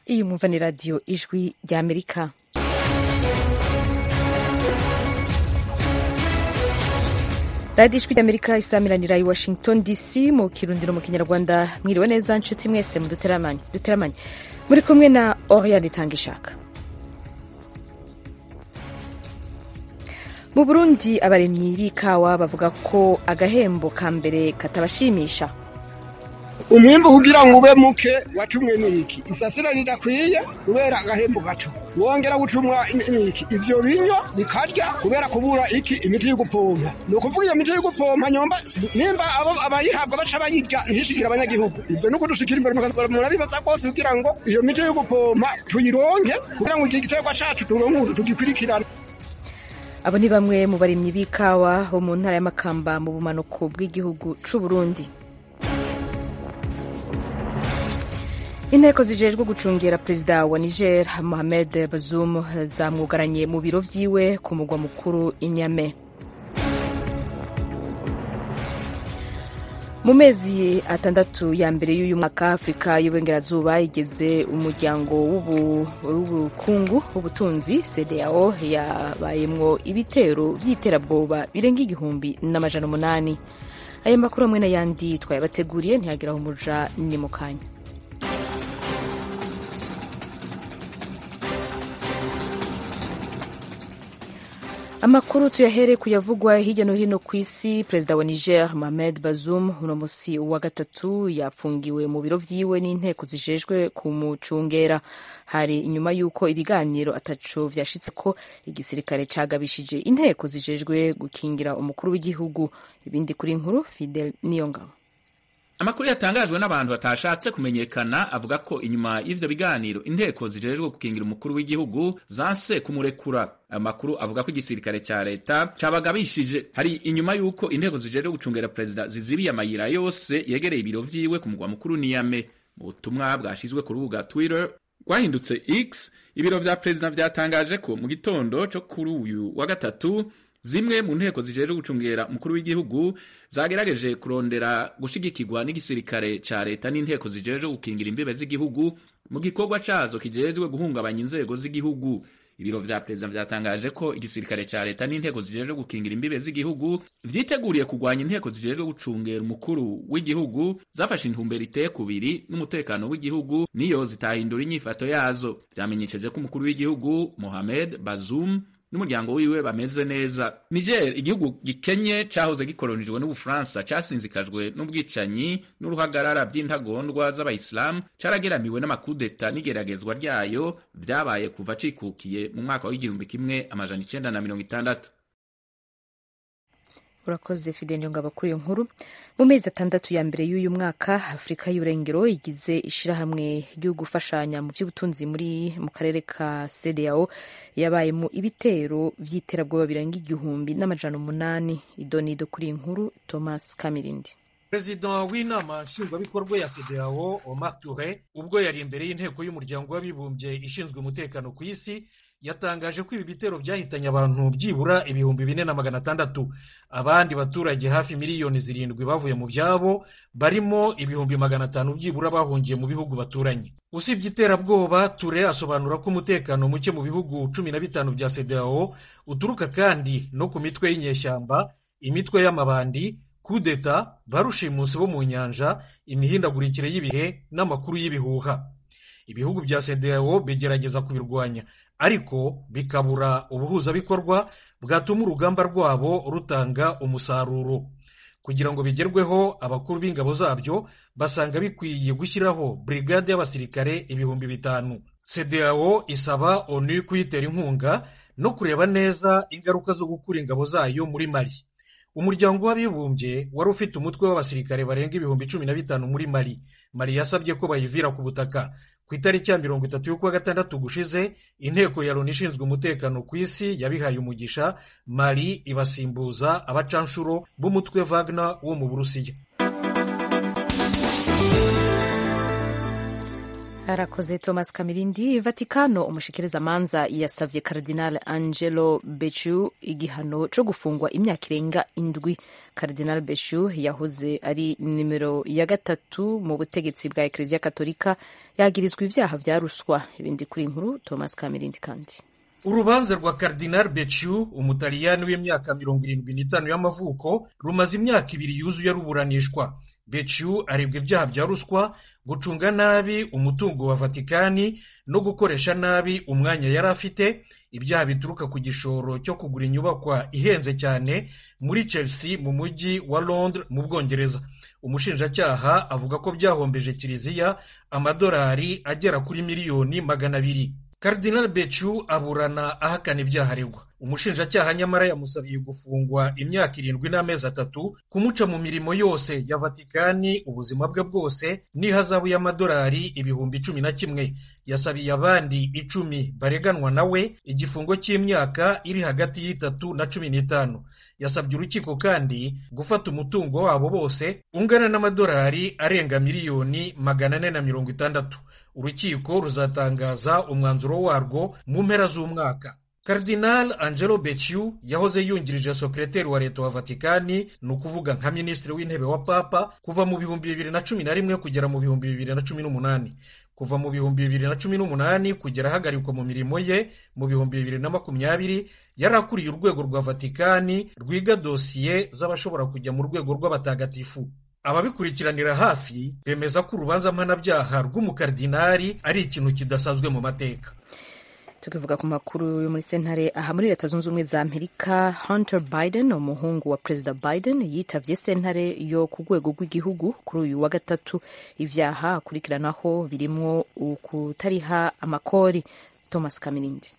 iyi mwumva ni radiyo ijwi ry'amerika radiyo ijwi ry'amerika isamiranira i washington dc mu kirundiro mu kinyarwanda mwiriwe neza nshuti mwese muduteramanye duteramanye muri kumwe na oriane itanga ishaka mu burundi abaremyi b'ikawa bavuga ko agahembo ka mbere katabashimisha umwimbu kugira ngo ube muke wacumwe n'iki isasira ridakwiye kubera agahembo gato wongera gucumwa n'iki ivyo binywa bikarya kubera kubura iki imiti y'ugupompa ni ukuvuga iyo miti y'ugupompa nyomba nimba abo abayihabwa baca bayirya ntishikire abanyagihugu ivyo ni ukudushikira imbere murabibaza rwose kugira ngo iyo miti y'ugupompa tuyironke kugira ngo iki giterwa cacu turonke tugikurikirane abo ni bamwe mu barimyi b'ikawa bo mu ntara y'amakamba mu bumanuko bw'igihugu c'uburundi inteko zijejwe gucungera perezida wa niger mohamed bazoum zamwugaranye mu biro vyiwe ku mugwa mukuru inyame mu mezi atandatu ya mbere y'uyu mwaka afurika y'uburengerazuba igeze umuryango w'ubukungu w'ubutunzi cdao yabayemwo ibitero vy'iterabwoba birenga igihumbi n'amajana umunani ayo makuru amwe n'ayandi twayabateguriye ntihagiraho umuja ni mu kanya amakuru tuyahere kuyavugwa hirya no hino ku isi perezida wa niger mohamed bazoum uno musi wa gatatu yapfungiwe mu biro vyiwe n'inteko zijejwe kumucungera hari inyuma y'uko ibiganiro ataco vyashitse ko igisirikare cagabishije inteko zijejwe gukingira umukuru w'igihugu ibindi kuri nkuru fidel niyongabo amakuru yatangajwe n'abantu batashatse kumenyekana avuga ko inyuma y'ivyo biganiro inteko zijejwe gukingira umukuru w'igihugu zanse kumurekura ayo makuru avuga ko igisirikare ca leta cabagabishije hari inyuma y'uko inteko zijejwe gucungera perezida zizibiye amayira yose yegereye ibiro vyiwe ku mugwa mukuru niyame mu butumwa bwashizwe ku rubuga twitter rwahindutse x ibiro vya perezida vyatangaje ko mu gitondo co kuri uyu wa gatatu zimwe mu nteko zijejwe gucungera umukuru w'igihugu zagerageje kurondera gushigikirwa n'igisirikare ca leta n'inteko zijejwe gukingira imbibe z'igihugu mu gikorwa cazo kijejwe guhungabanya inzego z'igihugu ibiro vya perezida vyatangaje ko igisirikare ca leta n'inteko zijejwe gukingira imbibe z'igihugu vyiteguriye kurwanya inteko zijejwe gucungera umukuru w'igihugu zafashe intumbero iteye kubiri n'umutekano w'igihugu niyo zitahindura inyifato yazo vyamenyesheje ko umukuru w'igihugu mohamed bazoum n'umuryango wiwe bameze neza niger igihugu gikenye cahoze gikoronijwe n'ubufaransa casinzikajwe n'ubwicanyi n'uruhagarara vy'intagondwa z'abayisilamu carageramiwe n'amakudeta n'igeragezwa ryayo vyabaye kuva cikukiye mu mwaka w'igihumbi kimwe amajana icenda na mirongo itandatu urakoze fidel ngabo kuri iyo nkuru mu mezi atandatu ya mbere y'uyu mwaka afurika y'uburengero igize ishirahamwe ryo gufashanya mu by'ubutunzi muri mu karere ka cdao yabaye mu ibitero vy'iterabwoba birenga igihumbi n'amajana umunani idonido kuri iyi nkuru thomas kamirindi perezida w'inama nshingwabikorwa ya cdao omar toure ubwo yari imbere y'inteko y'umuryango w'abibumbye ishinzwe umutekano ku isi yatangaje ko ibi bitero byahitanye abantu byibura ibihumbi bine na magana atandatu abandi baturage hafi miliyoni zirindwi bavuye mu byabo barimo ibihumbi magana atanu byibura bahungiye mu bihugu baturanye usibye iterabwoba ture asobanura ko umutekano muke mu bihugu cumi na bitanu bya cdao uturuka kandi no ku mitwe y'inyeshyamba imitwe y'amabandi kudeta ba rushimusi bo mu nyanja imihindagurikire y'ibihe n'amakuru y'ibihuha ibihugu bya cdao bigerageza kubirwanya ariko bikabura ubuhuzabikorwa bwatuma urugamba rwabo rutanga umusaruro kugira ngo bigerweho abakuru b'ingabo zabyo basanga bikwiye gushyiraho brigade y'abasirikare ibihumbi bitanu cdao isaba onu kuyitera inkunga no kureba neza ingaruka zo gukura ingabo zayo muri mali umuryango w'abibumbye wari ufite umutwe w'abasirikare barenga ibihumbi cumi na bitanu muri mali mali yasabye ko bayivira ku butaka ku itariki ya mirongo itatu y'ukwa gatandatu gushize inteko ya loni ishinzwe umutekano ku isi yabihaye umugisha mali ibasimbuza abacanshuro b'umutwe wagner wo mu burusiya arakoze thomas kamirindi vatikano umushikirizamanza yasavye cardinal angelo becciu igihano co gufungwa imyaka irenga indwi cardinal becciu yahoze ari nimero ya gatatu mu butegetsi bwa ekleziya katolika yagirizwa ivyaha vya ruswa ibindi kuri inkuru thomas kamirindi kandi urubanza rwa Cardinal Becciu umutaliyani w'imyaka mirongo irindwi n'itanu y'amavuko rumaze imyaka ibiri yuzuye ruburanishwa Becciu aregwa ibyaha bya ruswa gucunga nabi umutungo wa Vatikani no gukoresha nabi umwanya yari afite ibyaha bituruka ku gishoro cyo kugura inyubakwa ihenze cyane muri Chelsea mu mujyi wa Londres mu Bwongereza umushinjacyaha avuga ko byahombeje kiliziya amadolari agera kuri miliyoni magana abiri Cardinal Becciu aburana ahakana ibyaha aregwa umushinjacyaha nyamara yamusabiye gufungwa imyaka irindwi n'amezi atatu kumuca mu mirimo yose ya Vatikani ubuzima bwe bwose n'ihazabu y'amadolari ibihumbi cumi na kimwe yasabiye abandi icumi bareganwa nawe igifungo cy'imyaka iri hagati y'itatu na cumi n'itanu yasabye urukiko kandi gufata umutungo wabo bose ungana n'amadolari arenga miliyoni magana ane na mirongo itandatu urukiko ruzatangaza umwanzuro warwo mu mpera z'umwaka Cardinal Angelo Becciu yahoze yungirije sekreteri wa leta wa Vatikani ni ukuvuga nka minisitiri w'intebe wa papa kuva mu bihumbi bibiri na cumi na rimwe kugera mu bihumbi bibiri na cumi n'umunani kuva mu bihumbi bibiri na cumi n'umunani kugera ahagarikwa mu mirimo ye mu bihumbi bibiri na makumyabiri yari akuriye urwego rwa Vatikani rwiga dosiye z'abashobora kujya mu rwego rw'abatagatifu ababikurikiranira hafi bemeza ko urubanza mpanabyaha rw'umukardinari ari ikintu kidasanzwe mu mateka tukivuga ku makuru yo muri sentare aha muri leta zunze ubumwe za amerika hunter biden umuhungu wa perezida biden yitavye sentare yo ku rwego rw'igihugu kuri uyu wa gatatu ivyaha akurikiranaho birimwo ukutariha amakori thomas kamirindi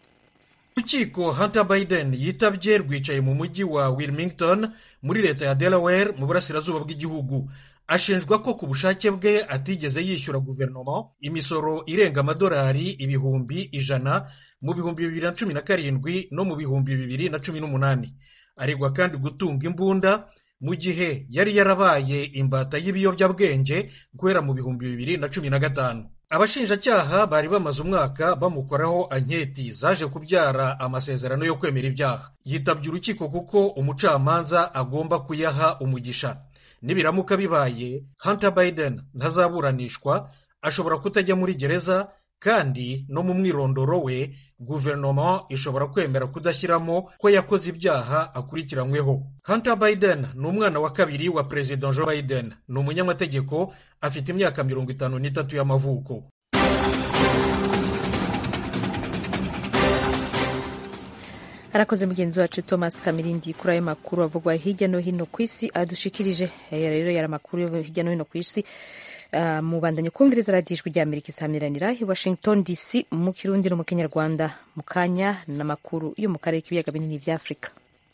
urukiko hunter biden yitabye rwicaye mu mujyi wa wilmington muri leta ya delaware mu burasirazuba bw'igihugu ashinjwa ko ku bushake bwe atigeze yishyura guverinoma imisoro irenga amadolari ibihumbi ijana mu bihumbi bibiri na cumi na karindwi no mu bihumbi bibiri na cumi n'umunani aregwa kandi gutunga imbunda mu gihe yari yarabaye imbata y'ibiyobyabwenge guhera mu bihumbi bibiri na cumi na gatanu abashinjacyaha bari bamaze umwaka bamukoraho anketi zaje kubyara amasezerano yo kwemera ibyaha yitabye urukiko kuko umucamanza agomba kuyaha umugisha nibiramuka bibaye hunter biden ntazaburanishwa ashobora kutajya muri gereza kandi no mu mwirondoro we guverinoma ishobora kwemera kudashyiramo ko yakoze ibyaha akurikiranyweho hunter biden ni umwana wa kabiri wa perezida joe biden ni umunyamategeko afite imyaka mirongo itanu n'itatu y'amavuko arakoze mugenzi wacu thomas kamirindi kuri ayo makuru avugwa hirya no hino ku isi adushikirije aya rero yari amakuru yo hirya no hino ku isi uh, mubandanye kumviriza radiyo ijwi rya amerika isamiranira i washington dc mu kirundi no mu kinyarwanda mu kanya n'amakuru yo mu karere k'ibiyaga binini vya afurika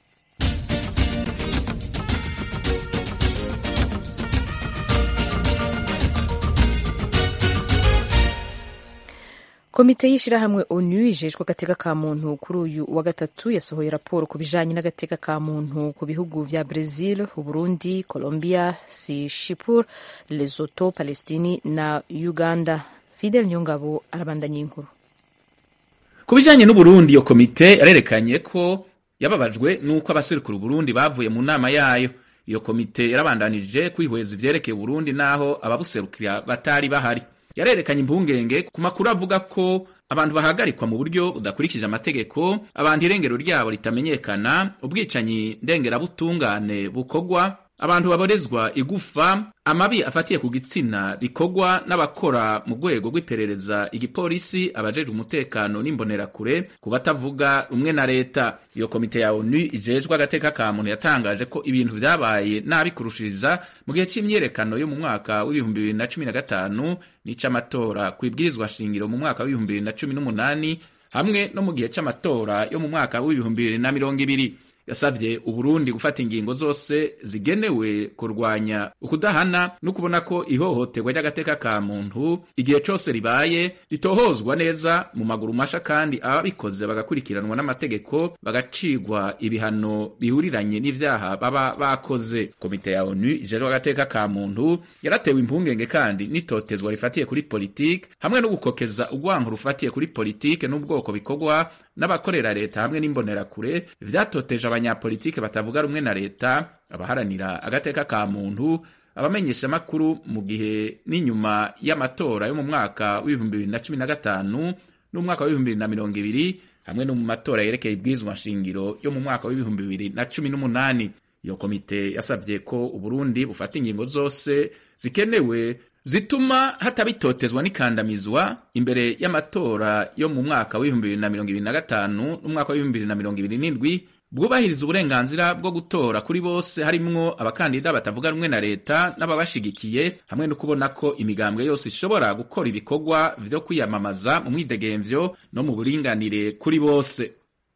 komite y'ishyirahamwe onu ijejwe agateka ka muntu kuri uyu wa gatatu yasohoye raporo ku bijanye n'agateka ka muntu ku bihugu vya brazil uburundi colombia sishipur lesoto palestini na uganda fidel nyongabo arabandanya inkuru ku bijanye n'uburundi iyo komite yarerekanye ko yababajwe n'uko abaserukira uburundi bavuye mu nama yayo iyo komite yarabandanije kwihweza ivyerekeye uburundi n'aho ababuserukira batari bahari yarerekanye impungenge ku makuru avuga ko abantu bahagarikwa mu buryo budakurikije amategeko abantu irengero ryabo ritamenyekana ubwicanyi ndengerabutungane bukorwa abantu baborezwa igufa amabi afatiye ku gitsina bikorwa n'abakora mu rwego rw'iperereza igipolisi abajejwe umutekano n'imbonerakure ku batavuga rumwe na leta iyo komite ya onu ijejwe agateka ka muntu yatangaje ko ibintu vyabaye nabi kurushiriza mu gihe c'imyerekano yo mu mwaka w'ibihumbi bibiri na cumi na gatanu n'ic'amatora kwibwirizwa shingiro mu mwaka w'ibihumbi bibiri na cumi n'umunani hamwe no mu gihe c'amatora yo mu mwaka w'ibihumbi bibiri na mirongo ibiri yasabye uburundi gufata ingingo zose zigenewe kurwanya ukudahana no kubona ko ihohoterwa ry'agateka ka muntu igihe cose ribaye ritohozwa neza mu maguru masha kandi ababikoze bagakurikiranwa n'amategeko bagacigwa ibihano bihuriranye n'ivyaha baba bakoze komite ya onu ijejwe agateka ka muntu yaratewe impungenge kandi n'itotezwa rifatiye kuri politike hamwe no gukokeza urwanko rufatiye kuri politike n'ubwoko bikorwa n'abakorera leta hamwe n'imbonerakure vyatoteje abanyapolitike batavuga rumwe na leta abaharanira agateka ka muntu abamenyesha makuru mu gihe n'inyuma y'amatora yo mu mwaka w'ibihumbi bibiri na cumi na gatanu n'umwaka w'ibihumbi bibiri na mirongo ibiri hamwe no mu matora yerekeye ibwirizwa nshingiro yo mu mwaka w'ibihumbi bibiri na cumi n'umunani iyo komite yasabye ko uburundi bufata ingingo zose zikenewe zituma hatabitotezwa n'ikandamizwa imbere y'amatora yo mu mwaka w'ibihumbi bibiri na mirongo ibiri na gatanu n'umwaka w'ibihumbi bibiri na mirongo ibiri n'indwi bwubahiriza uburenganzira bwo gutora kuri bose harimwo abakandida batavuga rumwe na leta n'ababashigikiye hamwe no kubona ko imigambwe yose ishobora gukora ibikorwa vyo kwiyamamaza mu mwidegemvyo no mu buringanire kuri bose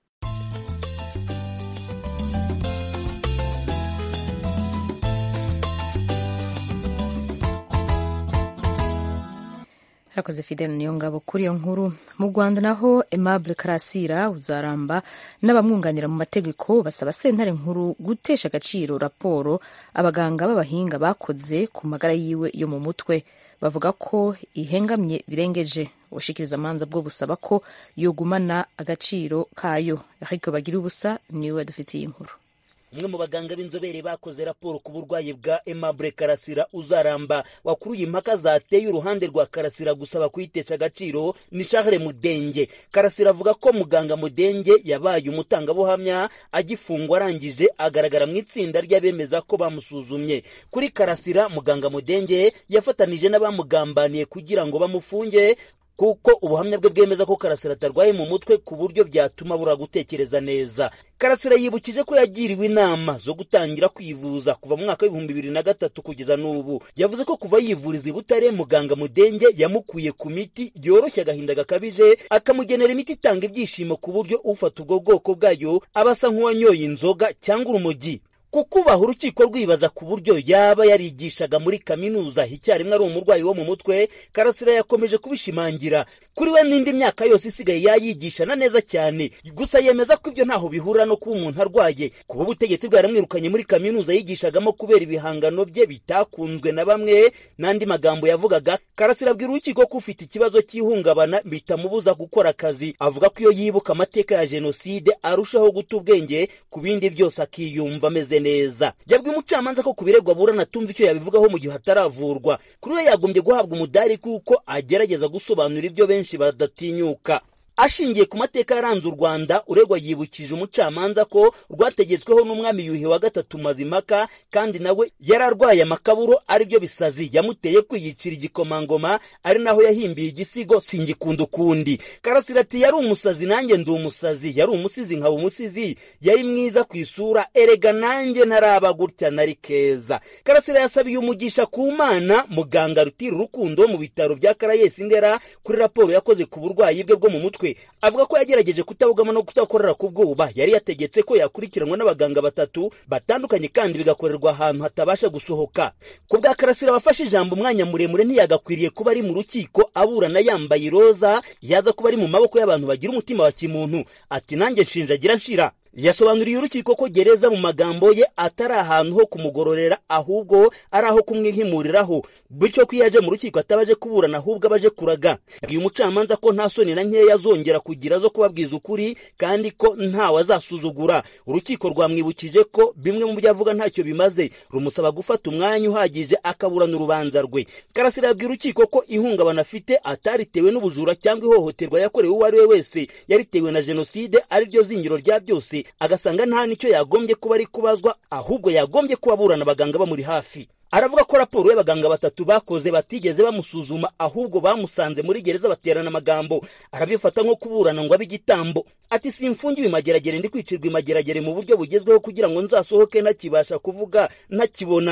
harakoze fidele niyo ngabo kuri iyo nkuru mu rwanda naho aimable karasira uzaramba n'abamwunganira mu mategeko basaba sentare nkuru gutesha agaciro raporo abaganga b'abahinga bakoze ku magara yiwe yo mu mutwe bavuga ko ihengamye birengeje ubushikiriza amanza bwo busaba ko yogumana agaciro kayo ariko bagira ubusa niwe dufitiye inkuru umwe mu baganga b'inzobere bakoze raporo ku burwayi bwa Aimable Karasira uzaramba wakuruye impaka zateye uruhande rwa Karasira gusaba kuyitesha agaciro ni Charles Mudenge Karasira avuga ko muganga Mudenge yabaye umutangabuhamya agifungwa arangije agaragara mu itsinda ry'abemeza ko bamusuzumye kuri Karasira muganga Mudenge yafatanije n'abamugambaniye kugira ngo bamufunge kuko ubuhamya bwe bwemeza ko karasira atarwaye mu mutwe ku buryo byatuma bura gutekereza neza karasira yibukije ko yagiriwe inama zo gutangira kwivuza kuva mu mwaka w'ibihumbi bibiri na gatatu kugeza n'ubu yavuze ko kuva yivuriza i butare muganga mudenge yamukuye ku miti yoroshya agahinda gakabije akamugenera imiti itanga ibyishimo ku buryo ufata ubwo bwoko bwayo aba asa nk'uwanyoye inzoga cyangwa urumogi kukubaha urukiko rwibaza ku buryo yaba yarigishaga muri kaminuza icyarimwe ari umurwayi wo mu mutwe karasira yakomeje kubishimangira kuri we n'indi myaka yose isigaye yayigishana neza cyane gusa yemeza ko ibyo ntaho bihura no kuba umuntu arwaye kuba ubutegetsi bwaramwirukanye muri kaminuza yigishagamo kubera ibihangano bye bitakunzwe na bamwe n'andi magambo yavugaga karasira abwira urukiko ko ufite ikibazo cy'ihungabana bitamubuza gukora akazi avuga ko iyo yibuka amateka ya jenoside arushaho guta ubwenge ku bindi byose akiyumva ameze neza yabwiye umucamanza ko ku birego aburana atumva icyo yabivugaho mu gihe ataravurwa kuri we yagombye guhabwa umudari kuko agerageza gusobanura ibyo benshi badatinyuka ashingiye ku mateka yaranze u rwanda uregwa yibukije umucamanza ko rwategetsweho n'umwami yuhi wa gatatu mazimaka kandi nawe yari arwaye amakaburo aribyo bisazi yamuteye kwiyicira igikomangoma ari naho yahimbiye igisigo singikunda ukundi karasira ati yari umusazi nanjye ndi umusazi yari umusizi nkaba umusizi yari mwiza ku isura erega nanjye ntaraba gutya nari keza karasira yasabiye umugisha ku mana muganga rutira urukundo mu bitaro bya karayesi ndera kuri raporo yakoze ku burwayi bwe bwo mu mutwe avuga ko yagerageje kutabugama no kutakorera ku bwoba yari yategetse ko yakurikiranwa n'abaganga batatu batandukanye kandi bigakorerwa ahantu hatabasha gusohoka ku bwa karasira wafashe ijambo umwanya muremure ntiyagakwiriye kuba ari mu rukiko aburana yambaye iroza yaza kuba ari mu maboko y'abantu bagira umutima wa kimuntu ati nanjye nshinjagira nshira yasobanuriye urukiko ko gereza mu magambo ye atari ahantu ho kumugororera ahubwo ari aho kumwihimuriraho bityo ko iyo aje mu rukiko atabaje kuburana ahubwo abaje kuraga yabwiye umucamanza ko nta soni na nkeya azongera kugira zo kubabwiza ukuri kandi ko ntawe azasuzugura urukiko rwamwibukije ko bimwe mu byo avuga ntacyo bimaze rumusaba gufata umwanya uhagije akaburana urubanza rwe karasira yabwiye urukiko ko ihungabana afite ataritewe n'ubujura cyangwa ihohoterwa yakorewe uwo ari we wese yaritewe na jenoside ariryo zingiro rya byose agasanga nta nicyo yagombye kuba ari kubazwa ahubwo yagombye kuba aburana abaganga bamuri hafi aravuga ko raporo y'abaganga batatu bakoze batigeze bamusuzuma ahubwo bamusanze muri gereza baterana amagambo arabifata nko kuburana ngo abe igitambo ati simfungiwe imageragere ndi kwicirwa imageragere mu buryo bugezweho kugira ngo nzasohoke ntakibasha kuvuga ntakibona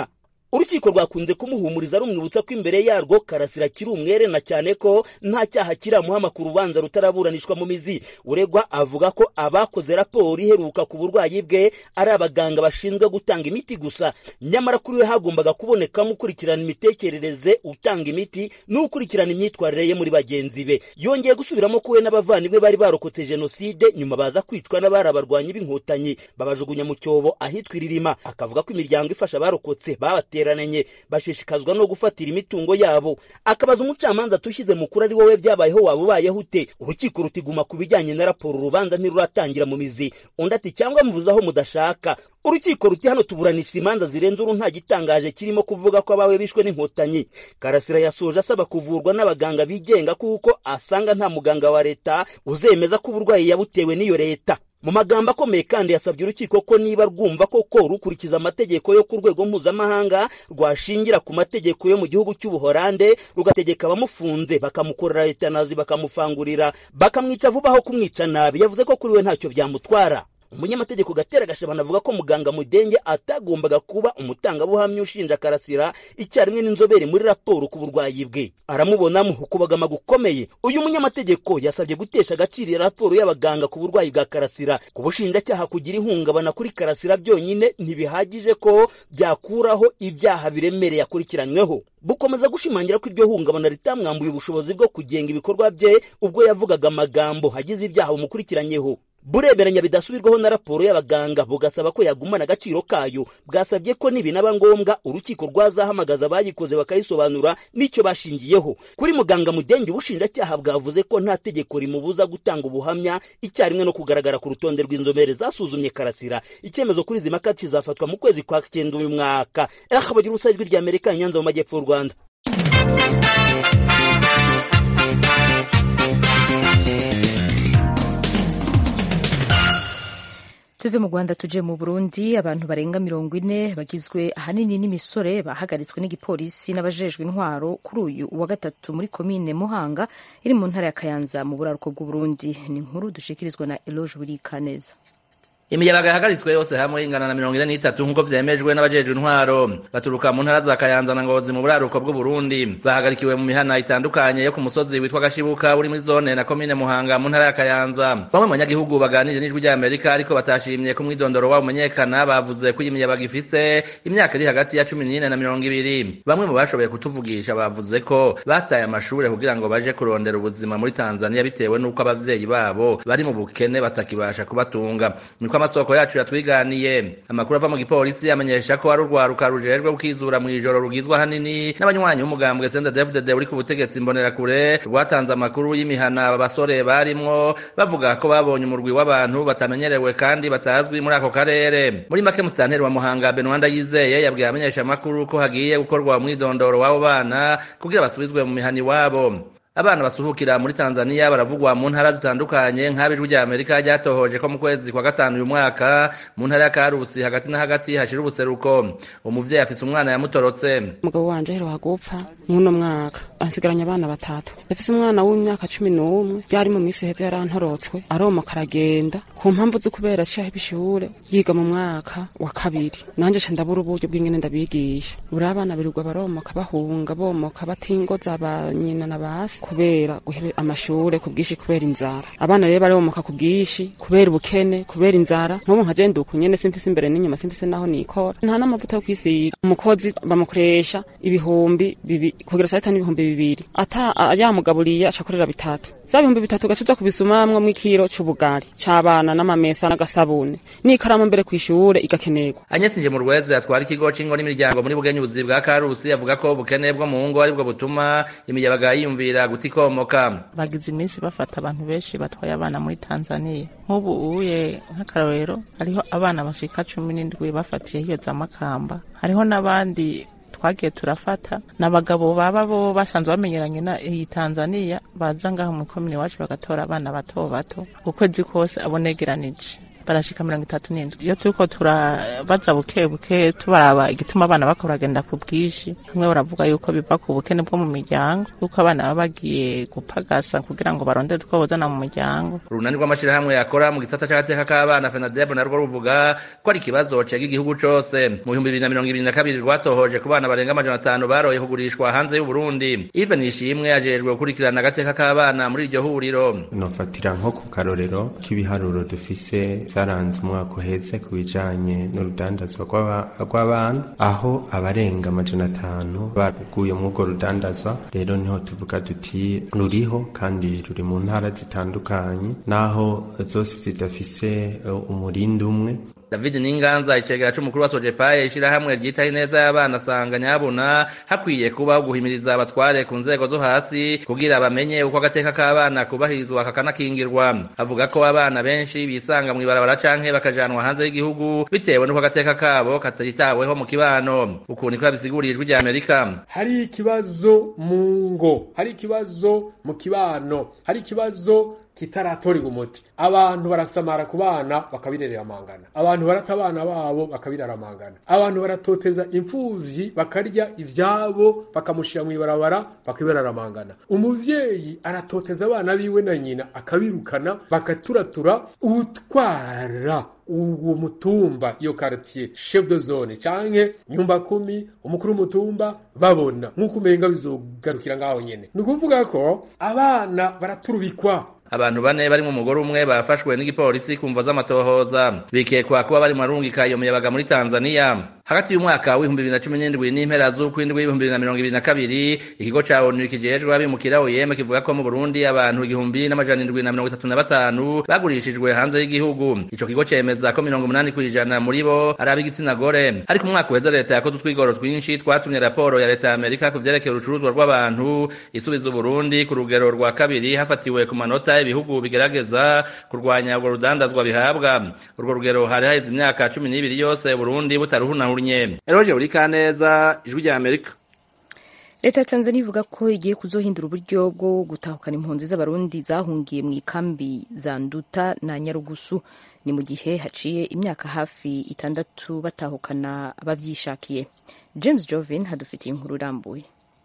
urukiko rwakunze kumuhumuriza rumwibutsa ko imbere yarwo karasira akiri umwere na cyane ko nta cyaha kiramuhama ku rubanza rutaraburanishwa mu mizi uregwa avuga ko abakoze raporo iheruka ku burwayi bwe ari abaganga bashinzwe gutanga imiti gusa nyamara kuri we hagombaga kubonekamo ukurikirana imitekerereze utanga imiti n'ukurikirana imyitwarire ye muri bagenzi be yongeye gusubiramo ko we n'abavandimwe bari barokotse jenoside nyuma baza kwicwa n'abari abarwanyi b'inkotanyi babajugunya mu cyobo ahitwa iririma akavuga ko imiryango ifasha abarokotse babaterananye bashishikazwa no gufatira imitungo yabo akabaza umucamanza tushyize mukuru ari wowe byabayeho waba ubayeho ute urukiko rutiguma ku bijyanye na raporo urubanza ntiruratangira mu mizi undi ati cyangwa muvuze aho mudashaka urukiko ruti hano tuburanisha imanza zirenze uru nta gitangaje kirimo kuvuga ko abawe bishwe n'inkotanyi karasira yasoje asaba kuvurwa n'abaganga bigenga kuko asanga nta muganga wa leta uzemeza ko uburwayi yabutewe n'iyo leta mu magambo akomeye kandi yasabye urukiko ko niba rwumva koko rukurikiza amategeko yo ku rwego mpuzamahanga rwashingira ku mategeko yo mu gihugu cy'ubuhorande rugategeka abamufunze bakamukorera etanazi bakamufangurira bakamwica vuba aho kumwica nabi yavuze ko kuri we ntacyo byamutwara umunyamategeko gatera gashabana avuga ko muganga mudenge atagombaga kuba umutangabuhamya ushinja karasira icyarimwe n'inzobere muri raporo ku burwayi bwe aramubonamo ukubagama gukomeye uyu munyamategeko yasabye gutesha agaciro iyo raporo y'abaganga ku burwayi bwa karasira ku bushinjacyaha kugira ihungabana kuri karasira byonyine ntibihagije ko byakuraho ibyaha biremereye akurikiranyweho bukomeza gushimangira ko iryo hungabana ritamwambuye ubushobozi bwo kugenga ibikorwa bye ubwo yavugaga amagambo hagize ibyaha bumukurikiranyeho buremeranya bidasubirwaho na raporo y'abaganga bugasaba ko yagumana agaciro kayo bwasabye ko nibinaba ngombwa urukiko rwazahamagaza abayikoze bakayisobanura n'icyo bashingiyeho kuri muganga mudenge ubushinjacyaha bwavuze ko nta tegeko rimubuza gutanga ubuhamya icyarimwe no kugaragara ku rutonde rw'inzobere zasuzumye karasira icyemezo kuri izi mpaka kizafatwa mu kwezi kwa cyenda uyu mwaka aha bagira ubusa ijwi rya amerika nyanza mu majyepfo y'u rwanda tuve mu rwanda tuje mu burundi abantu barenga mirongo ine bagizwe ahanini n'imisore bahagaritswe n'igipolisi n'abajejwe intwaro kuri uyu wa gatatu muri komine muhanga iri mu ntara ya kayanza mu buraruko bw'uburundi ni inkuru dushikirizwa na eloge burikaneza imiyabaga yahagaritswe yose hamwe ingana na mirongo ine n'itatu nk'uko vyemejwe n'abajejwe intwaro baturuka mu ntara za kayanza na ngozi mu buraruko bw'uburundi bahagarikiwe mu mihana itandukanye yo ku musozi witwa gashibuka uri muri zone na komine muhanga mu ntara ya kayanza bamwe mu banyagihugu baganiriye n'ijwi ry'amerika ariko batashimye ko umwidondoro wabo umenyekana bavuze ko iyi miyabaga ifise imyaka iri hagati ya cumi n'ine na mirongo ibiri bamwe mu bashoboye kutuvugisha bavuze ko bataye amashure kugira ngo baje kurondera ubuzima muri tanzania bitewe n'uko abavyeyi babo bari mu bukene batakibasha kubatunga niko amasoko yacu yatwiganiye amakuru ava mu gipolisi amenyesha ko ari urwaruka rujejwe gukizura mu ijoro rugizwe ahanini n'abanywanyi b'umugambwe senda david uri ku butegetsi mbonerakure rwatanze amakuru y'imihana aba basore barimwo bavuga ko babonye umurwi w'abantu batamenyerewe kandi batazwi muri ako karere muri make musitanteri wa muhanga benwanda yizeye yabwiye amenyesha amakuru ko hagiye gukorwa umwidondoro w'abo bana kugira basubizwe mu mihana iwabo abana basuhukira muri Tanzania baravugwa mu ntara zitandukanye nk'abijwi rya Amerika ryatohoje ko mu kwezi kwa gatanu uyu mwaka mu ntara ya Karusi hagati na hagati hashira ubuseruko umuvyeyi afise umwana yamutorotse umugabo wanje aheruka gupfa muno mwaka ansigaranye abana batatu yafise umwana w'imyaka cumi n'umwe byari mu minsi heza yarantorotswe aromoka aragenda ku mpamvu zo kubera aciye ibishure yiga mu mwaka wa kabiri nanje ca ndabura uburyo bw'ingene ndabigisha buri abana birirwa baromoka bahunga bomoka batingoza ba nyina na basi kubera guhebe amashure ku bwinshi kubera inzara abana rero baromoka ku bwinshi kubera ubukene kubera inzara nk'ubu nka je nduku nyene simfise imbere n'inyuma simfise naho nikora nta n'amavuta yo kwisiga umukozi bamukoresha ibihumbi bibi kugira saa tanu ibihumbi bibiri ata yamugaburiye acakorera bitatu za bihumbi bitatu gacuza kubisumamwo mw'ikiro c'ubugari c'abana n'amamesa n'agasabune n'ikaramu mbere kw'ishure igakenerwa Agnes Njemurweze atwara ikigo c'ingo n'imiryango muri bugenyuzi bwa Karusi avuga ko ubukene bwo mu ngo aribwo butuma imiyabaga yiyumvira guta ikomoka bagize iminsi bafata abantu benshi batwaye abana muri Tanzania nk'ubu uye nk'akarorero hariho abana bashika cumi n'indwi bafatiye hiyo za Makamba hariho n'abandi twagiye turafata n'abagabo baba bo basanzwe bamenyeranye na iyi Tanzania baza ngaho mu komine wacu bagatora abana bato bato ukwezi kose abonegeranije barashika mirongo itatu n'indwi iyo turiko turabaza buke buke tubaraba igituma abana bako baragenda ku bwinshi bamwe baravuga yuko biva ku bukene bwo mu miryango yuko abana baba bagiye gupagasa kugira ngo barondere utwo bozana mu muryango urunani rw'amashirahamwe yakora mu gisata c'agateka k'abana fenadeb narwo ruvuga ko ari ikibazo cega igihugu cose mu bihumbi bibiri na mirongo ibiri na kabiri rwatohoje ku bana barenga amajana atanu baroye kugurishwa hanze y'uburundi ive nishimwe ajejwe gukurikirana agateka k'abana muri iryo huriro nofatira nko ku karorero k'ibiharuro dufise vyaranze umwaka uheze ku bijanye n'urudandazwa rw'abana aho abarenga amajana atanu baguye muri urwo rudandazwa rero niho tuvuga tuti ruriho kandi ruri mu ntara zitandukanye naho zose zidafise umurindi umwe David Ninganza icegera c'umukuru wa Sojepaye ishirahamwe ryitaho ineza y'abana asanga nyabuna hakwiye kubaho guhimiriza abatware ku nzego zo hasi kugira bamenye uko agateka k'abana kubahirizwa kakanakingirwa avuga ko abana benshi bisanga mw'ibarabara canke bakajanwa hanze y'igihugu bitewe n'uko agateka kabo katitaweho mu kibano uku niko yabisiguriye ijwi rya Amerika hari ikibazo mu ngo hari ikibazo mu kibano hari ikibazo kitaratorerwa umuti abantu barasamara ku bana bakabirerera amangana abantu barata abana babo bakabirara amangana abantu baratoteza imfuvyi bakarya ivyabo bakamushira mw'ibarabara bakabirara amangana umuvyeyi aratoteza abana biwe na nyina akabirukana bakaturatura utwara uwo mutumba iyo quartier chef de zone canke nyumba kumi umukuru w'umutumba babona nk'uko umenga bizogarukira ngaho nyene ni ukuvuga ko abana baraturubikwa abantu bane barimwo umugore umwe bafashwe n'igipolisi kumva z'amatohoza bikekwa kuba bari marungika iyo muyabaga muri Tanzania hagati y'umwaka w'ibihumbi bibiri na cumi n'indwi n'impera z'ukwindwi w'ibihumbi bibiri na mirongo ibiri na kabiri ikigo ca onu kijejwe abimukira oyeme kivuga ko mu burundi abantu igihumbi n'amajana indwi na mirongo itatu na batanu bagurishijwe hanze y'igihugu ico kigo cemeza ko mirongo umunani kw'ijana muri bo ari ab'igitsina gore ariko umwaka uheze leta yakoze utwigoro twinshi twatumye raporo ya leta ya amerika ku vyerekeye urucuruzwa rw'abantu isubiza uburundi ku rugero rwa kabiri hafatiwe ku manota ibihugu bigerageza kurwanya urwo rudandazwa bihabwa urwo rugero hari haheze imyaka cumi n'ibiri yose burundi butaruhunahunye eroje buri kaneza ijwi rya amerika leta ya tanzania ivuga ko igiye kuzohindura uburyo bwo gutahukana impunzi z'abarundi zahungiye mu ikambi za nduta na nyarugusu ni mu gihe haciye imyaka hafi itandatu batahukana abavyishakiye james jovin hadufitiye inkuru irambuye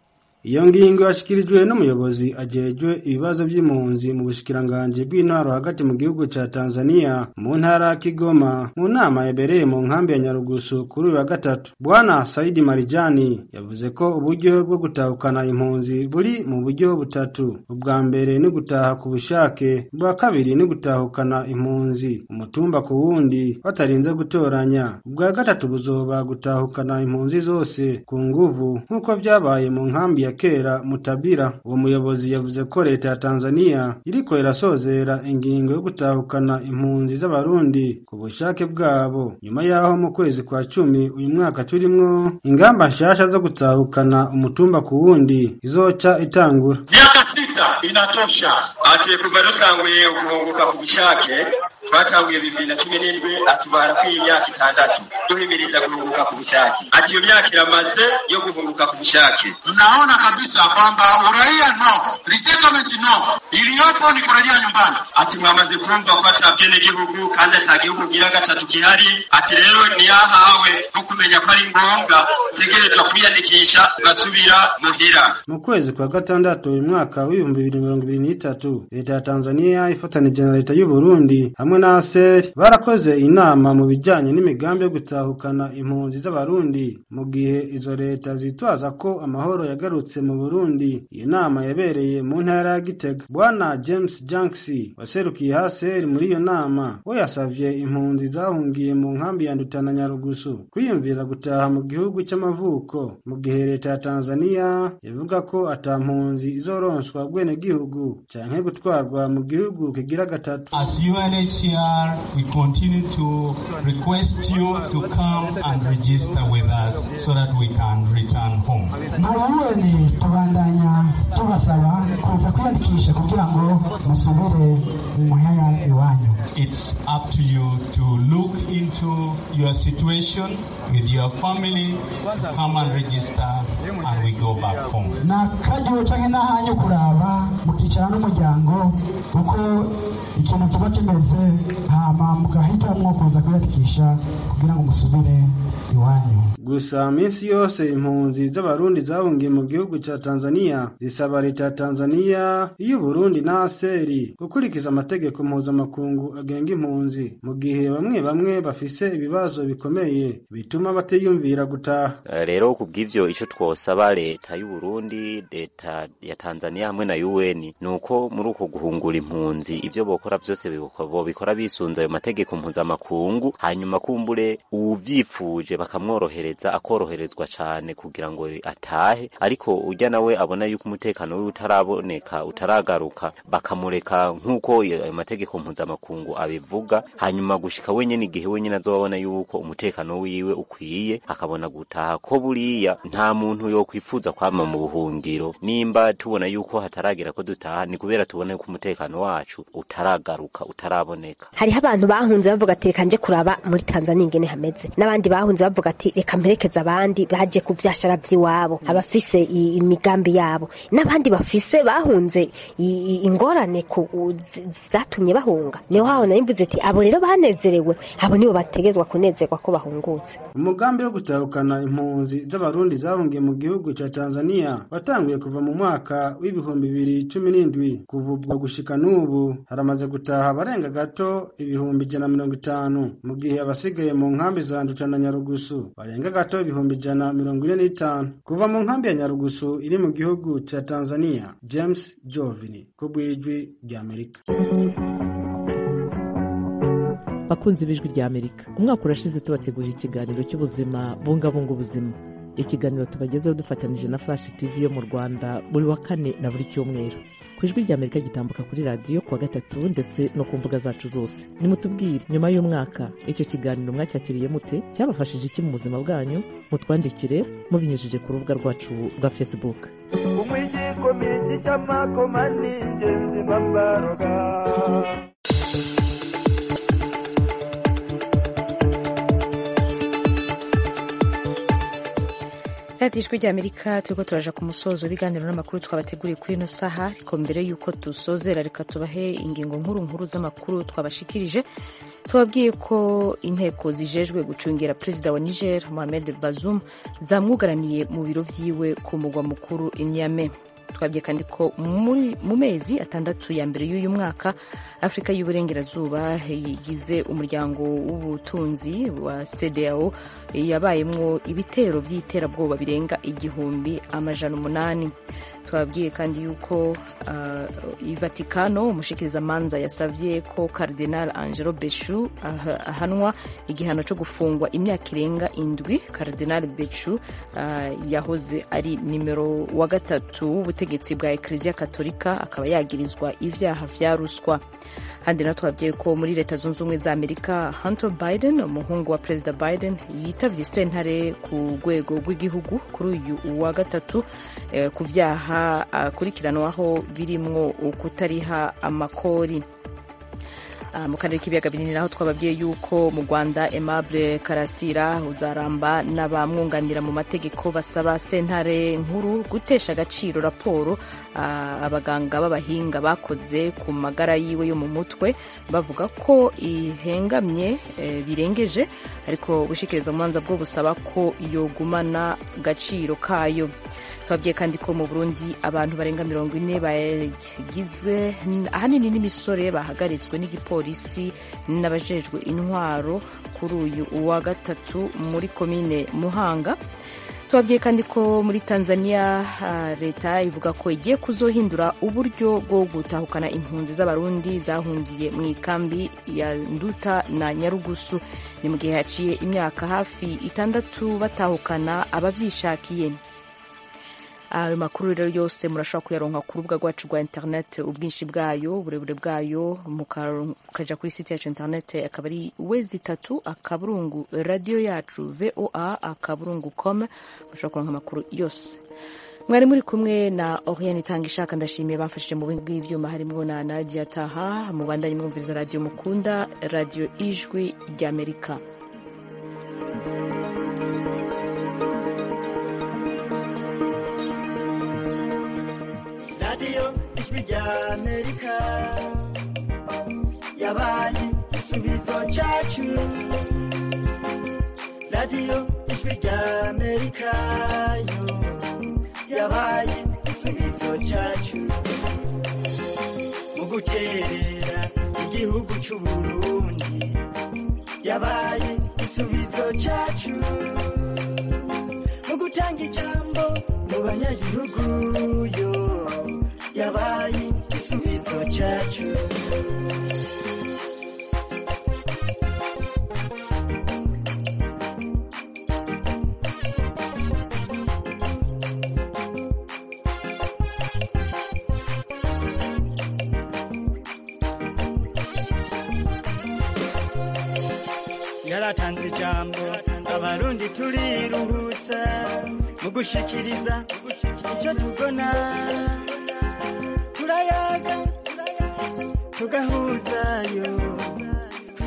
iyo ngingo yashikirijwe n'umuyobozi ajejwe ibibazo by'impunzi mu bushikiranganji bw'intwaro hagati mu gihugu ca Tanzania mu ntara ya Kigoma mu nama yabereye mu nkambi ya Nyarugusu kuri uyu wa gatatu bwana Saidi Marijani yavuze ko uburyo bwo gutahukana impunzi buri mu buryo butatu ubwa mbere ni gutaha ku bushake ubwa kabiri ni gutahukana impunzi umutumba ku wundi batarinze gutoranya ubwa gatatu buzoba gutahukana impunzi zose ku nguvu nk'uko vyabaye mu nkambi ya kera mutabira uwo muyobozi yavuze ko leta ya tanzania iriko irasozera ingingo yo gutahukana impunzi z'abarundi ku bushake bwabo nyuma y'aho mu kwezi kwa cumi uyu mwaka turimwo ingamba nshasha zo gutahukana umutumba ku wundi izoca itangura miaka sita inatosha ati kuva dutanguye guhunguka ku bushake twatanguye bibiri na cumi n'indwi atubara ko iyi myaka itandatu duhimiriza guhunguka ku bushake ati iyo myaka iramaze yo guhunguka ku bushake tunaona kabisa kwamba uraia no resettlement no iliyopo ni kurejea nyumbani ati mwamaze kumva ko ata gihugu kandi ata gihugu gira gatatu gihari ati rero niyahawe no kumenya ko ari ngombwa utegerezwa kwiyandikisha ugasubira muhira mu kwezi kwa gatandatu uyu mwaka w'ibihumbi bibiri mirongo ibiri n'itatu leta ya tanzania ifatanije na leta y'u burundi hamwe na aseri barakoze inama mu bijyanye n'imigambi yo gutahukana impunzi z'abarundi mu gihe izo leta zitwaza ko amahoro yagarutse mu burundi iyo nama yabereye mu ntara ya gitega bwana james janksi waserukiye aseri muri iyo nama we yasavye impunzi zahungiye mu nkambi ya ndutana nyarugusu kwiyumvira gutaha mu gihugu cy'amavuko mu gihe leta ya tanzania ivuga ko ata mpunzi izoronswa bwenegihugu canke gutwarwa mu gihugu kigira gatatu As UNHCR, we continue to request you to come and register with us so that we can return home. nababonye tubandanya tubasaba kuza kwiyandikisha kugira ngo musubire mu muhera iwanyu it's up to you to look into your situation with your family, come and register, and we go back home. ni akaryo canke n'ahanyu kuraba mukicara n'umuryango uko ikintu kiba kimeze hama mugahitamwo kuza kwiyandikisha kugira ngo musubire iwanyu gusa minsi yose impunzi z'abarundi zahungiye mu gihugu ca tanzania zisaba leta ya tanzania iy'uburundi na aseri gukurikiza amategeko mpuzamakungu agenga impunzi mu gihe bamwe bamwe bafise ibibazo bikomeye bituma batiyumvira gutaha Eh, rero ku bw'ivyo ico twosaba leta y'uburundi leta ya tanzania hamwe na un ni uko muri uko guhungura impunzi ivyo bokora vyose biko- bobikora bisunze ayo mategeko mpuzamakungu hanyuma kumbure uvyipfuje bakamworohereza akoroherezwa cane kugira ngo atahe ariko urya nawe abona yuko umutekano wiwe utaraboneka utaragaruka bakamureka nk'uko ayo mategeko mpuzamakungu abivuga hanyuma gushika wenyene igihe wenyene azobabona yuko umutekano wiwe ukwiye akabona gutaha ko buriya nta muntu yokwifuza kwama mu buhungiro nimba tubona yuko hataragera ko dutaha ni kubera tubona yuko umutekano wacu utaragaruka utaraboneka hariho abantu bahunze bavuga ati reka nje kuraba muri tanzania ingene hameze n'abandi bahunze bavuga ati reka mperekeze abandi baje ku vyashara vy'iwabo abafise i- imigambi yabo n'abandi bafise bahunze i- i- ingorane ku- u- zi- zatumye bahunga niho haho nari mvuze ati abo rero banezerewe abo nibo bategezwa kunezerwa ko bahungutse umugambi wo gutahukana impunzi z'abarundi zahungiye mu gihugu ca tanzania watanguye kuva mu mwaka w'ibihumbi bibiri cumi n'indwi kuva ubwo gushika n'ubu haramaze gutaha abarenga gato ibihumbi ijana na mirongo itanu mu gihe abasigaye mu nkambi za nduca na nyarugusu barenga gato ibihumbi ijana na mirongo ine n'itanu kuva mu nkambi ya nyarugusu iri mu gihugu ca tanzania james jovini ku bw'ijwi ry'amerika bakunzi b'ijwi rya amerika umwaka urashize tubategurira ikiganiro cy'ubuzima bungabunga ubuzima ikiganiro tubagezeho dufatanyije na flash tv yo mu rwanda buri wa kane na buri cyumweru ku ijwi rya amerika gitambuka kuri radiyo kuwa gatatu ndetse no ku mbuga zacu zose nimutubwire nyuma y'umwaka icyo kiganiro mwacyakiriye mute cyabafashije iki mu buzima bwanyu mutwandikire mubinyujije ku rubuga rwacu rwa facebook umwigikomiki cy'amakoma ni ingenzi bambaroga radiyo ijwi ry'amerika turiko turaja ku musozo w'ibiganiro n'amakuru twabateguriye kuri ino saha ariko mbere y'uko dusozera reka tubahe ingingo nkuru nkuru z'amakuru twabashikirije tubabwiye ko inteko zijejwe gucungira perezida wa niger mohamed bazoum zamwugaraniye mu biro vyiwe ku mugwa mukuru inyame twabwiye kandi ko muri mu mezi atandatu ya mbere y'uyu mwaka afurika y'uburengerazuba yigize umuryango w'ubutunzi wa cdao yabayemwo ibitero vy'iterabwoba birenga igihumbi amajana umunani twabwiye kandi yuko uh, i vatikano umushikirizamanza yasavye ko cardinal angelo beshu ah- ahanwa igihano co gufungwa imyaka irenga indwi cardinal beshu uh, yahoze ari nimero wa gatatu w'ubutegetsi bwa ekleziya katolika akaba yagirizwa ivyaha vya ruswa handi naho twabwiye ko muri leta zunze ubumwe za amerika hunter biden umuhungu wa perezida biden yitavye sentare ku rwego rw'igihugu kuri uyu wa gatatu eh, ku vyaha akurikiranwaho birimwo ukutariha amakori Ah, mu karere k'ibiyaga binini naho twababwiye yuko mu rwanda aimable karasira uzaramba n'abamwunganira mu mategeko basaba sentare nkuru gutesha agaciro raporo ah, abaganga b'abahinga bakoze ku magara yiwe yo mu mutwe bavuga ko ihengamye eh, birengeje ariko gushikiriza umanza bwo busaba ko yogumana agaciro kayo twabwiye kandi ko mu burundi abantu barenga mirongo ine bagizwe ahanini n'imisore bahagaritswe n'igipolisi n'abajejwe intwaro kuri uyu wa gatatu muri komine muhanga twabwiye kandi ko muri tanzania ah, leta ivuga ko igiye kuzohindura uburyo bwo gutahukana impunzi z'abarundi zahungiye mu ikambi ya nduta na nyarugusu ni mu gihe haciye imyaka hafi itandatu batahukana abavyishakiye ayo makuru rero yose murashobora kuyaronka ku rubuga rwacu rwa internet ubwinshi bwayo uburebure bwayo mukaja kuri site yacu internet akaba ari wezi itatu akaburungu radiyo yacu voa akaburungu com mushobora kuronka amakuru yose mwari muri kumwe na oriane itanga ishaka ndashimiye bamfashije mu buhinga bw'ivyuma harimo na nadia taha mubandanye mwumviriza radiyo mukunda radiyo ijwi ry'amerika radiyo ijwi ry'amerika yabaye igisubizo cyacu radiyo ijwi ry'amerika yo yabaye igisubizo cyacu mu gukerera igihugu cy'u burundi yabaye igisubizo cyacu mu gutanga ijambo mu banyagihugu yo yabaye igisubizo cyacu yaratanze ijambo abarundi turiruhutsa mu gushikiriza icyo tubona turayaga tugahuzayo